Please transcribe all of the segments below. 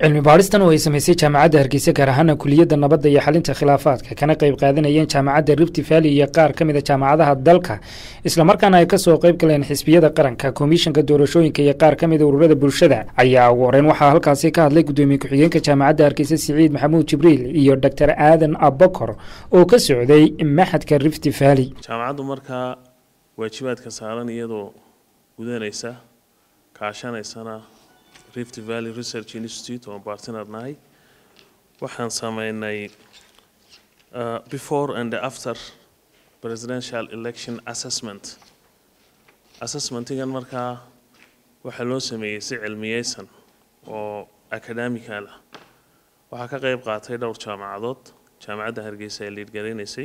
cilmi baadhistan oo ay samaysay jaamacadda hargeysa gaar ahaana kuliyadda nabadda iyo xalinta khilaafaadka kana qayb qaadanayeen jaamacadda rifti valley iyo qaar ka mid a jaamacadaha dalka islamarkaana ay kasoo qayb galeen xisbiyada qaranka komishanka doorashooyinka iyo qaar ka mida ururada bulshada ayaa ugu horeyn waxaa halkaasi ka hadlay gudoomiye ku-xigeenka jaamacadda hargeysa siciid maxamuud jibriil iyo doctor aadan abakor oo ka socday maxadka rifti valley jaamacaddu markaa waajibaadka saaran iyadoo gudanaysa kaashanaysana rift valley research institute oo bartiner nahay waxaan sameynay before and after presidential election assessment assessmentigan markaa waxaa loo sameeyey si cilmiyeysan oo academical ah waxaa ka qeyb qaatay dhowr jaamacadood jaamacadda hargeysa ee liidgaraynaysay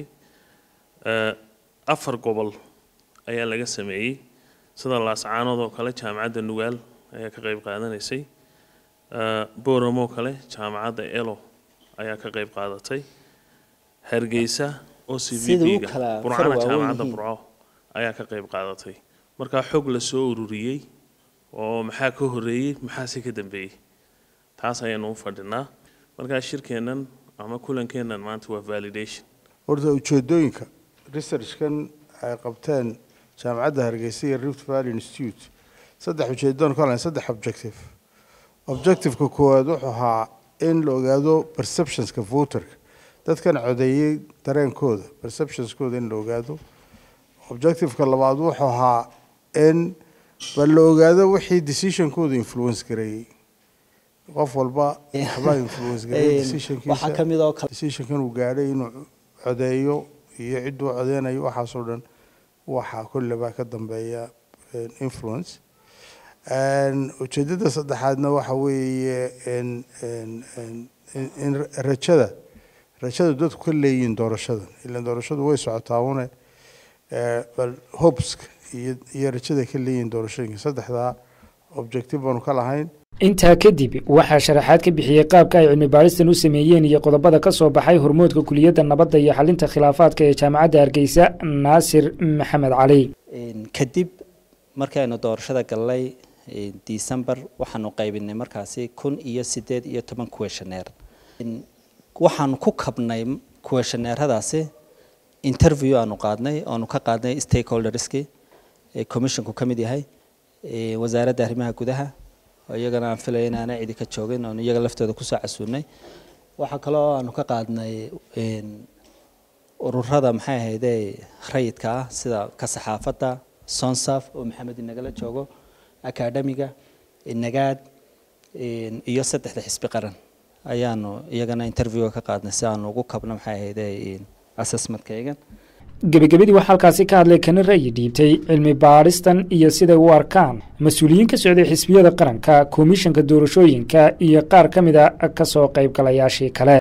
afar gobol ayaa laga sameeyey sida laascaanood oo kale jaamacadda nugaal ayaa ka qeyb qaadanaysay boramoo kale jaamacadda elo ayaa ka qeyb qaadatay hargeysa o c v d-ga burcana jaamacadda burco ayaa ka qeyb qaadatay markaa xog lasoo ururiyey oo maxaa ka horeeyey maxaase ka dambeeyey taas ayaanu u fadhinaa markaa shirkeennan ama kulankeennan maanta waa validation horta ujeedooyinka researchkan ay qabteen jaamacadda hargeysa iyo rift valley institute saddex ujeedoon ka lahayn saddex objective objectiveka koowaad wuxuu ahaa in la ogaado perceptionska voterka dadkan codeeyey dareenkooda perceptionskooda in la ogaado objectiveka labaad wuxuu ahaa in bal la ogaado wixii decisionkooda influence gareeyey qof walba waxbaa influence gareeyey decisionkiisa decisionkan uu gaadhay inuu codeeyo iyo cidduu codeynayo waxaasoo dhan waxaa kollebaa ka dambeeya influence ujeedada saddexaadna waxa weeye in rajada rajada dadku ka leeyihiin doorashadan ilan doorashadu way socotaa une bal hobeska iyo iyo rajada ka leeyihiin doorashooyinka saddexdaa objective baanu ka lahayn intaa kadib waxaa sharaxaad ka bixiyey qaabka ay cilmi baadhistan u sameeyeen iyo qodobada ka soo baxay hormoodka kuliyadda nabadda iyo xalinta khilaafaadka ee jaamacadda hargeysa naasir maxamed cali kadib markaynu doorashada galnay december waxaanu qaybinay markaasi kun iyo sideed iyo toban questioneer waxaanu ku kabnay questioneeradaasi interview aanu qaadnay oanu ka qaadnay stakeholderski commissionku ka mid yahay wasaaradda arrimaha gudaha iyagana aan filaya inaana cidi ka joogin oonu iyaga laftooda kusoo casuunay waxaa kaloo aanu ka qaadnay ururada maxay ahayde rayidka ah sida ka saxaafadda sonsaf oo maxamed inagala joogo academiga nagaad iyo saddexda xisbi qaran ayaanu iyagana interviewga ka qaadnay si aanu ugu kabno maxay ahayde assessmentkaygan gebagabadii waxaa halkaasi ka hadlay kana ra'yi dhiibtay cilmi baadhistan iyo siday u arkaan mas-uuliyiin ka socday xisbiyada qaranka komishanka doorashooyinka iyo qaar ka mida kasoo qaybgalayaashii kale